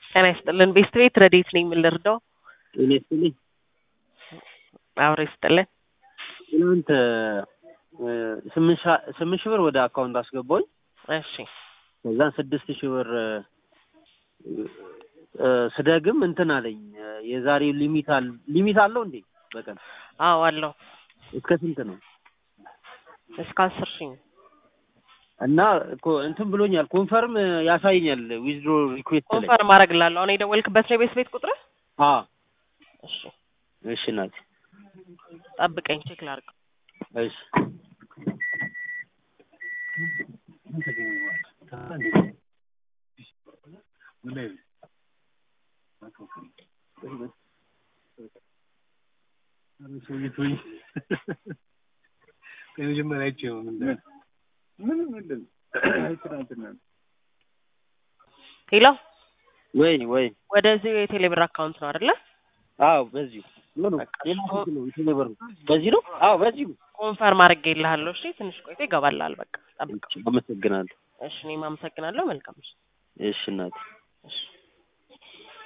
ጤና ይስጥልን። ቤስት ቤት ረዴት ነኝ። ምን ልርዳው? ጤና ይስጥልኝ። አብሮ ይስጥልን። ትናንት ስምንት ሻ- ስምንት ሺህ ብር ወደ አካውንት አስገባኝ። እሺ ከዛን ስድስት ሺህ ብር እ፣ ስደግም እንትን አለኝ የዛሬው ሊሚት አለ ሊሚት አለው እንዴ? በቀን አዎ አለው እስከ ስንት ነው? እስከ አስር ሺህ ነው። እና እኮ እንትን ብሎኛል ኮንፈርም ያሳየኛል ዊዝድሮ ሪኩዌስት ላይ ኮንፈርም አደርግልሃለሁ። አሁን የደወልክበት ነው የቤስት ቤት ቁጥር? አ እሺ እሺ ናት ጠብቀኝ፣ ቼክ ላድርግ። እሺ የመጀመሪያ አይቼው ነው ምን ምን ምንድን ትናንትና ሄሎ፣ ወይ ወይ ወደዚህ የቴሌብር አካውንት ነው አይደለ? አዎ በዚሁ ምን ነው ሌላ ስልክ ነው የቴሌብር ነው በዚህ ነው አዎ በዚሁ ኮንፈርም አድርጌልሃለሁ። እሺ ትንሽ ቆይቶ ይገባልሃል። በቃ ጠብቀው። አመሰግናለሁ እሺ እኔም አመሰግናለሁ። መልካም እሺ እሺ እናቴ እሺ